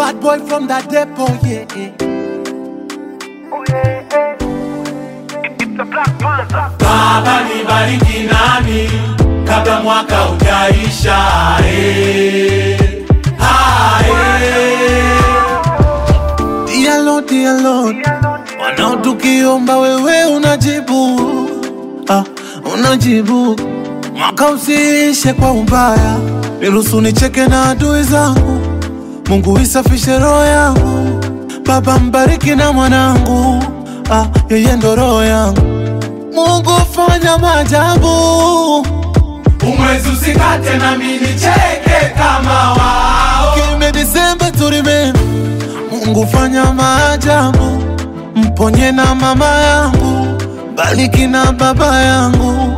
bad boy from the depot, yeah. Baba nibariki nami kabla mwaka ujaisha eh. Ah, eh. Dear Lord, dear Lord, wanao tukiomba wewe unajibu, ah, unajibu. Mwaka usiishe kwa ubaya, niruhusu nicheke na adui zangu. Mungu isafishe roho yangu, Baba mbariki na mwanangu, ah, yeye ndo roho yangu. Mungu fanya maajabu, Umwezi usikate nami nicheke kama wao Kime Disemba to remember. Mungu fanya maajabu, mponye na mama yangu, bariki na baba yangu.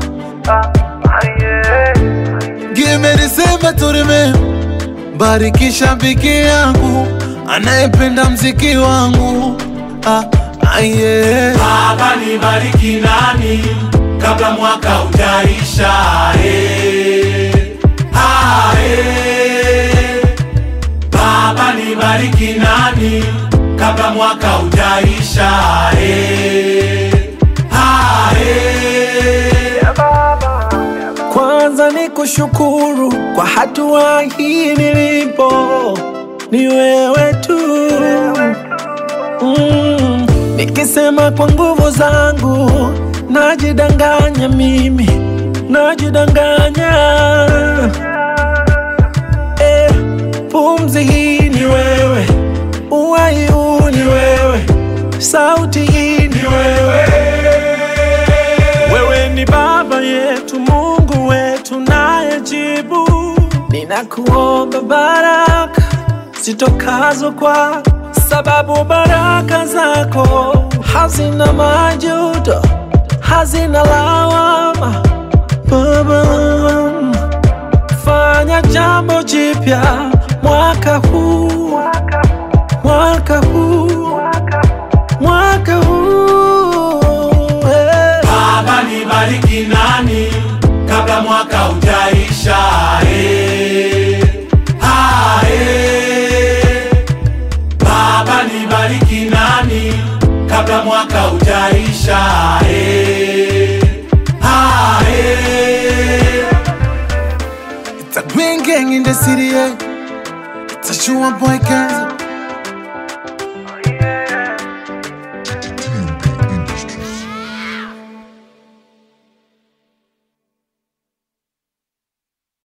Give me December to remember. Bariki shabiki yangu anayependa mziki wangu ah, ah, yeah. Baba nibariki nami kabla mwaka ujaisha eh. Ah, eh. Baba nibariki nami kabla mwaka ujaisha eh. Ah, eh. Kwanza ni kushukuru kwa hatua hii nilipo, ni wewe tu mm. Nikisema kwa nguvu zangu najidanganya, mimi najidanganya eh, pumzi hii ni wewe, uhai huu ni wewe, sauti hii ni wewe. Wewe ni baba yetu, Mungu wetu nayejibu. Ninakuomba baraka zitokazo kwa sababu baraka zako hazina majuto, hazina lawama. Baba, fanya jambo jipya mwaka huu, mwaka huu, mwaka huu eh. Baba nibariki nani kabla mwaka ujaisha eh. Ah, eh. Baba nibariki nani kabla mwaka ujaisha eh. Ah, eh. It's a green gang in the city, yeah. It's a shoe boy Kenzo.